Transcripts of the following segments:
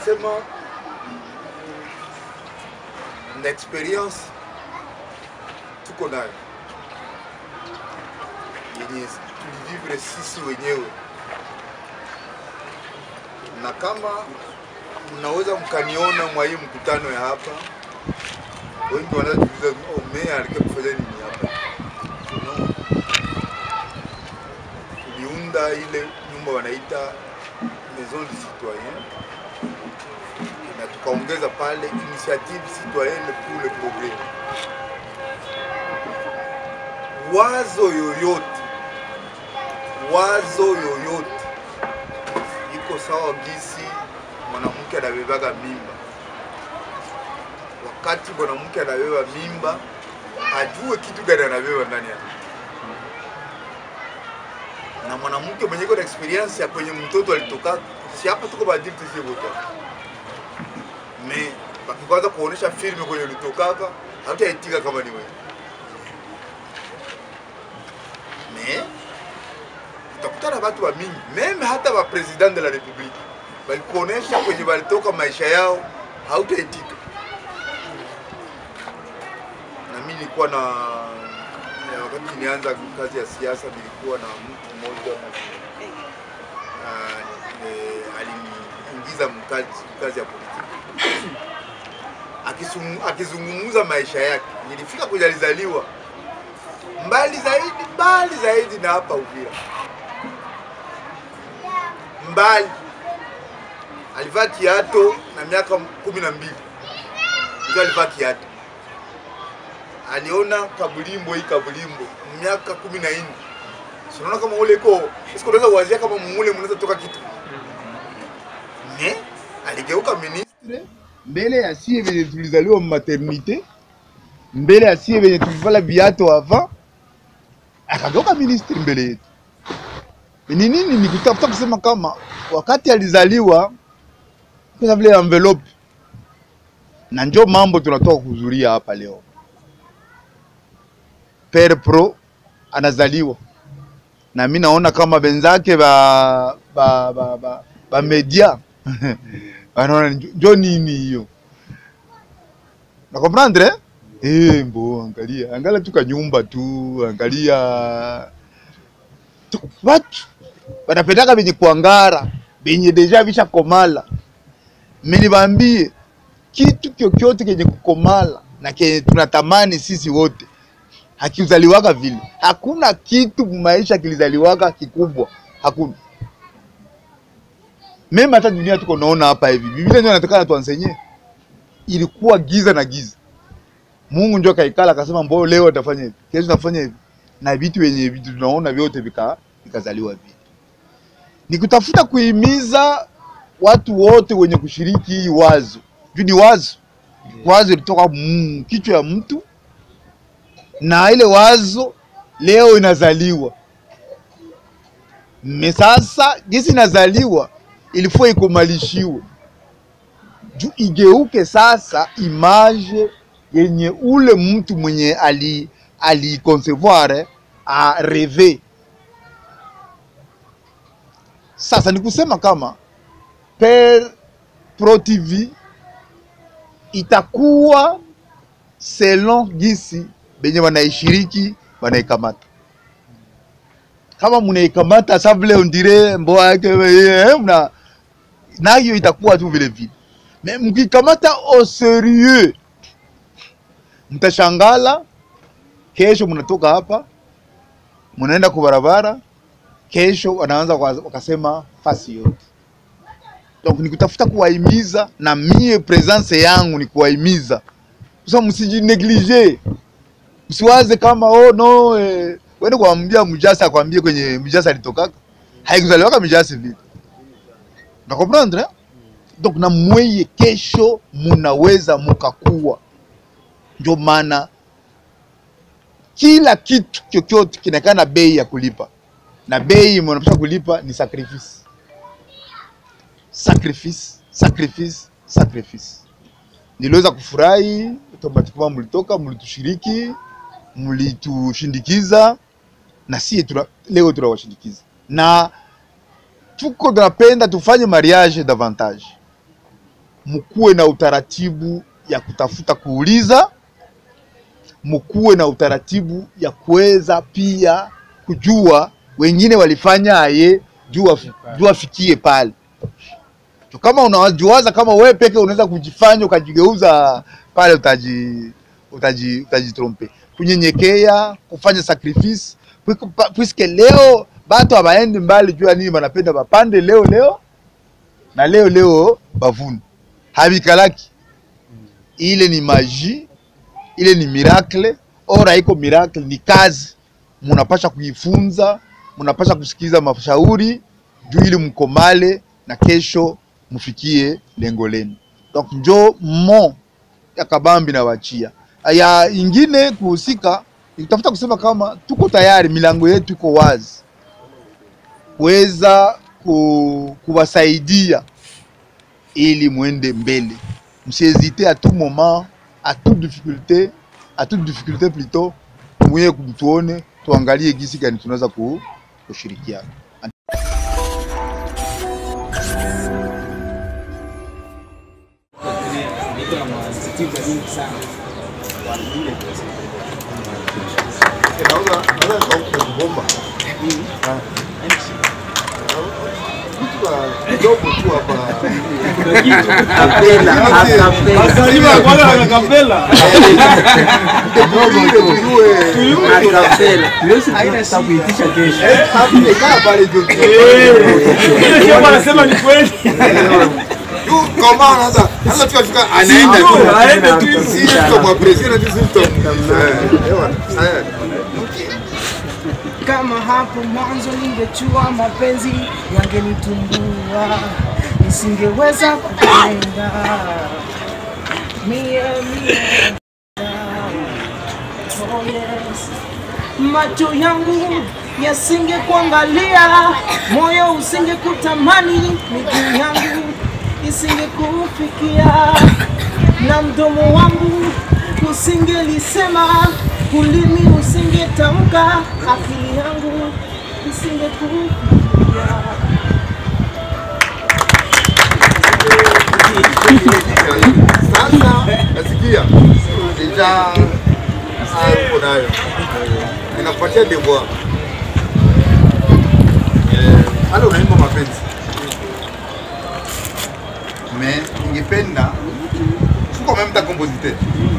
nasema na experience tuko nayo yenye tulivivre sisi wenyewe, na kama mnaweza mkaniona mwa hii mkutano ya hapa, wengi wanaweza kuuliza oh, meya alikuwa kufanya nini hapa? No. Tuliunda ile nyumba wanaita Maison du Citoyen na tukaongeza pale initiative citoyenne pour le progrès. Wazo yoyote, wazo yoyote iko sawa gisi mwanamke anabebaga mimba. Wakati mwanamke anabeba mimba, ajue kitu gani anabeba ndani yake na mwanamke mwenye iko na experience ya kwenye mtoto alitoka, si hapa tuko badili tusie wote me wakikwanza kuonesha filme kwenye ulitokaka hautaitika kama ni wewe me utakutana watu wa mingi meme hata wa president de la republique walikuonesha kwenye walitoka maisha yao hautaitika na mimi nilikuwa na ya wakati nilianza kazi ya siasa nilikuwa na mtu mmoja uh, aliniingiza mkazi kazi ya politiki Akisum- akizungumza maisha yake. Nilifika kwenye alizaliwa mbali zaidi, mbali zaidi na hapa Uvira, mbali. Alivaa kiato na miaka kumi na mbili ndio alivaa kiato. Aliona kabulimbo hii kabulimbo miaka kumi na nne sinaona kama ule ko siku unaweza kuwazia kama mule mnaweza toka kitu ne aligeuka ministre mbele ya sie venye tulizaliwa maternite, mbele ya sie venye tulivala viato avant, akageuka ministre mbele yetu. Ni nini? Ni kutafuta kusema kama wakati alizaliwa kwa vile envelope, na njo mambo tunatoka kuhudhuria hapa leo. Pere Pro anazaliwa na mi naona kama benzake ba ba ba, ba, ba media wanaona njo njo nini hiyo na comprendre eh, mbo angalia angalia tu kanyumba tu angalia tu, watu wanapendaka benye kuangara benye deja visha komala mimi niwaambie kitu kyokyote kenye kukomala na kenye tunatamani sisi wote hakizaliwaka vile. Hakuna kitu maisha kilizaliwaka kikubwa, hakuna. Mema hata dunia tuko naona hapa hivi, Biblia ndio inatakana tuansenye, ilikuwa giza na giza. Mungu ndio kaikala akasema, mbona leo atafanya hivi, kesho nafanya hivi, na vitu wenye vitu tunaona vyote vika vikazaliwa vile. Ni kutafuta kuhimiza watu wote wenye kushiriki hii wazo, juu ni wazo, wazo ilitoka mm, kichwa ya mtu na ile wazo leo inazaliwa me sasa jinsi inazaliwa ilifua ikomalishiwe juu igeuke sasa image yenye ule mtu mwenye ali aliconcevoir a reve sasa ni kusema kama per pro tv itakuwa selon gisi benye wanaishiriki wanaikamata. Kama mnaikamata sa vile ondire mboa yake eh, mna nayo itakuwa tu vile vile, me mkikamata au serieux, mtashangala. Kesho mnatoka hapa mnaenda kwa barabara, kesho wanaanza kwa- wakasema fasi yote. Donc ni kutafuta kuwahimiza, na mie presence yangu ni kuwahimiza, sasa msijineglige Usiwaze kama oh no eh, wende kuambia mjasa akwambie kwenye mjasa alitokaka. Haikuzaliwaka mjasa vile. Na comprendre? Donc na mweye kesho munaweza mukakuwa. Ndio maana kila kitu chochote kinakaa na bei ya kulipa, na bei mnapaswa kulipa ni sacrifice, sacrifice, sacrifice, sacrifice. Niliweza kufurahi automatiquement, mlitoka mlitushiriki mlitushindikiza na sie tuna, leo tunawashindikiza na tuko tunapenda tufanye mariage davantage mkuwe na utaratibu ya kutafuta kuuliza, mkuwe na utaratibu ya kuweza pia kujua wengine walifanya aye juu juu afikie pale. So, kama unawajuaza kama wewe peke unaweza kujifanya ukajigeuza pale, utaji utaji utajitrompe. Kunyenyekea, kufanya sacrifice puisque leo batu abaendi mbali juu ya nini, banapenda bapande leo leo na leo leo bavune habikalaki. Ile ni maji, ile ni miracle. Ora iko miracle, ni kazi munapasha kuifunza, munapasha kusikiza mashauri juu ili mkomale na kesho mufikie lengo lenu. Donc njo mo ya kabambi na wachia ya ingine kuhusika, nikitafuta kusema kama tuko tayari, milango yetu iko wazi kuweza ku, kuwasaidia ili mwende mbele, msiezite a tout moment a toute difficulté a toute difficulté plutôt, mwenye kumtuone tuangalie gisi gani tunaweza kushirikiana. Anasema ni kweli. Kama hapo mwanzo ningejua mapenzi yangenitumbua, nisingeweza kupenda mie mie. Oh yes. Macho yangu yasingekuangalia, moyo usingekutamani, miguu yangu isingekufikia, na mdomo wangu usingelisema, ulimi usingetamka, akili yangu isingekufikia. Sasa nasikia deja uko nayo inakupatia devoir hata unaimba mapenzi me ningependa uko même ta compositeur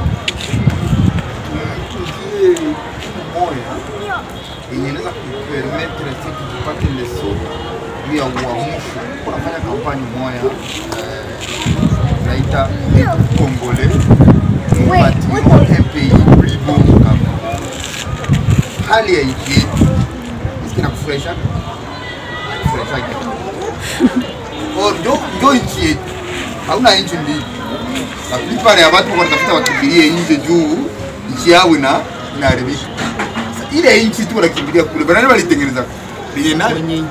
tujie moya yenye inaweza kupermettre sisi tupate leso juu ya uamsho. Kunafanya kampani moya eh, naita Congolais nous bâtirons un pays plus beau kama hali ya nchi yetu iski nakufurahisha nakufurahishaje? Or, njo njo nchi yetu, hauna nchi mbili. La plupart ya watu wanatafuta wakimbilie nje juu nchi yao ina inaharibika. Sasa ile nchi tu wanakimbilia kule, banani walitengeneza penye nani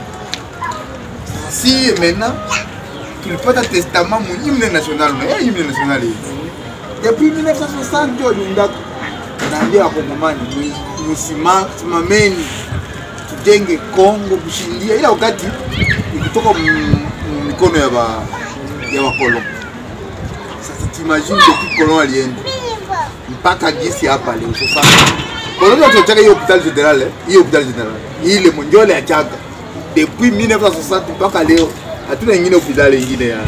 si maintenant tulipata testament mu hymne national na hiyo hymne national hii depuis 1960 ndio waliundaka naambia wakongomani mwi- msima- simameni tujenge Kongo kushindia, ila wakati ikitoka m- m- mikono ya ba ya wakolon. Sasa timagine depuis kolon alienda mpaka gisi hapa leo sasa koloni watuachaka hiyo hopital general eh, hiyo hopital general ile monjole achaka depuis 1960 mpaka leo hatuna ingine hospitali ingine ya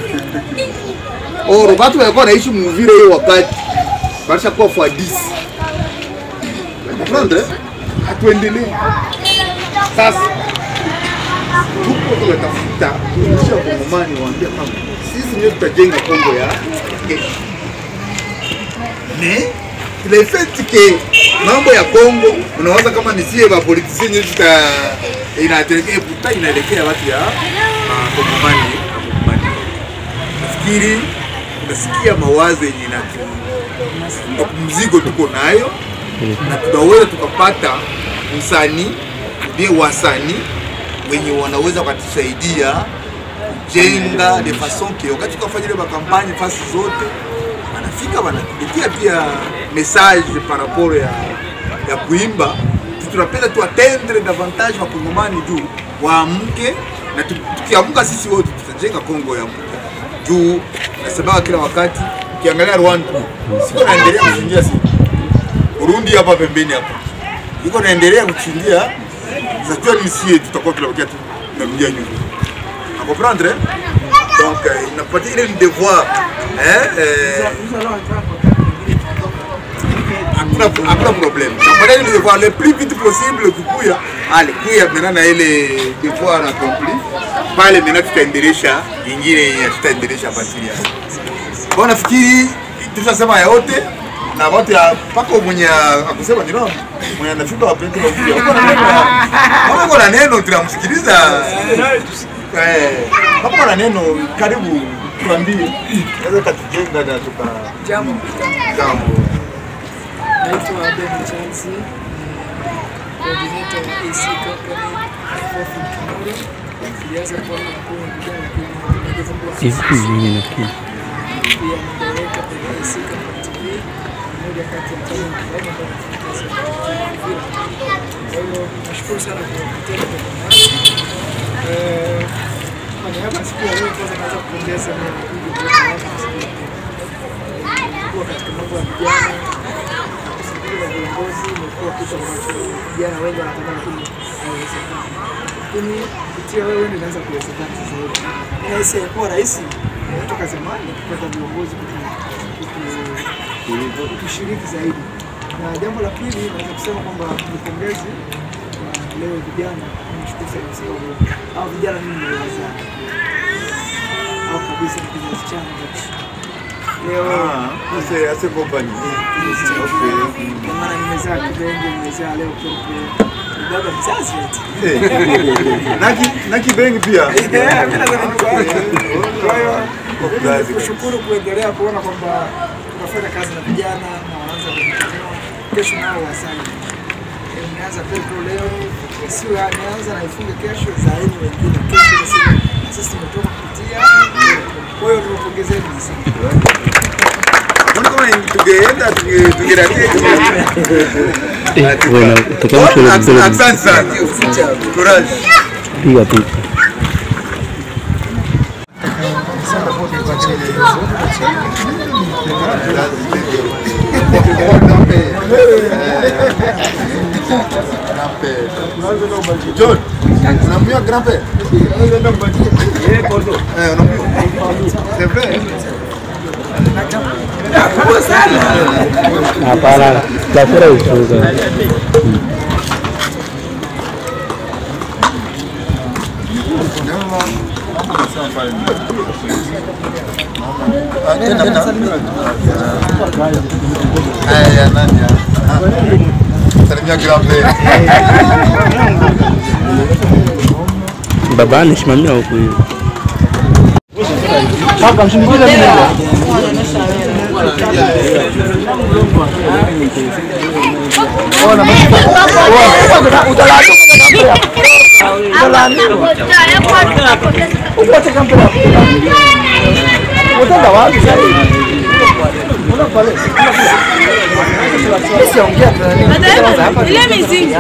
oro batu walikuwa naishi muvile hiyo wakati baisha kuwa fois 10 comprendre hatuendelee sasa tuko tunatafuta kuisha wakongomani waambia kama sisi ndio tutajenga Kongo ya kesho mais le fait que mambo ya Kongo unawaza kama ni sie ba politiciens ndio tuta inaelekea puta inaelekea watu ya Kongomani Kongomani. Nafikiri unasikia mawazo yenye na mzigo tuko nayo na tunaweza tukapata msanii ndiye wasanii wenye wanaweza wakatusaidia kujenga de façon que wakati tukafanya ile makampanye fasi zote wanafika wanatuletea pia message par rapport ya, ya kuimba tunapenda tu atendre davantage wakongomani juu waamke na tu- tukiamka sisi wote tutajenga Kongo ya mpya juu nasemaga kila wakati ukiangalia Rwanda siko naendelea kuchinjia si Burundi hapa pembeni hapa iko naendelea kuchinjia sajua ni sie tutakuwa tunabakia tu tunarudia nyuma à comprendre donc euh, inapatia ile ni devoir eh, eh, hakuna hakuna problem napatia ile devoir le plus vite possible kukuya ale kuya maintenant na ile devoir accompli pale maintenant tutaendelesha ingine ya tutaendelesha batili ya kwa nafikiri tushasema yote na watu ya paka mwenye akusema ni nani mwenye anafika wapenzi wa kuja uko na neno kama uko na neno tunamsikiliza eh kama uko na neno karibu tuambie naweza katujenga na tuka Jambo, jambo naitwa Ben Chansi, coordinator wa AC Company Fourth Kimura. Nilianza kuwa mkuu wa vijana kwenye magazeti Hivi mimi nafikiri pia ni director kwenye AC Company TV, mmoja kati ya talent ambao wanafanya kazi ya mpira. Kwa hiyo nashukuru sana kwa kutenda kwa nasi. Eh, kwa niaba ya siku ya leo kwanza naweza kupongeza na kuja kwa watu wa siku ya leo. kuwa katika mambo ya vijana na kusikiliza viongozi imekuwa kitu ambacho vijana wengi wanatamani kili haiwezekani, lakini kupitia wewe ndio inaweza kuwezekana sasa hivi. Inahisi haikuwa rahisi eh, toka zamani kupata viongozi kutu- kutu- kutushiriki zaidi. Na jambo la pili naweza kusema kwamba ni pongezi kwa leo vijana, nimeshukuru sana kwa sababu hao vijana mimi nimewazaa au kabisa ni kizazi changu hichi. leo ah ase ase company okay Ndio maana nimezaa kibenge, nimezaa leo pepe. Ni baba mzazi eti. naki naki bengi pia Eh, mimi nadhani ni baba. Kwa hiyo Mzazi. mimi kushukuru kuendelea kuona kwamba tunafanya kazi na vijana na wanaanza kujitambua. Kesho nao wasali. Eh, Nimeanza pepo leo, sio ameanza na ifunge kesho, zaini wengine kesho na sisi na sisi tumetoka kupitia. Kwa hiyo tunapongezeni sana. Mbona kama tungeenda tunge- tungeradia eh, wewe utakamsha ile vidole Asante sana. Courage. piga picha. John, unamjua grand-père? Eh, unamjua? C'est vrai. Hapana, tafura ufunga. Haya, nani ya? Ah. Salimia grand-père. Baba anasimamia huku hivi. Ile mizizi.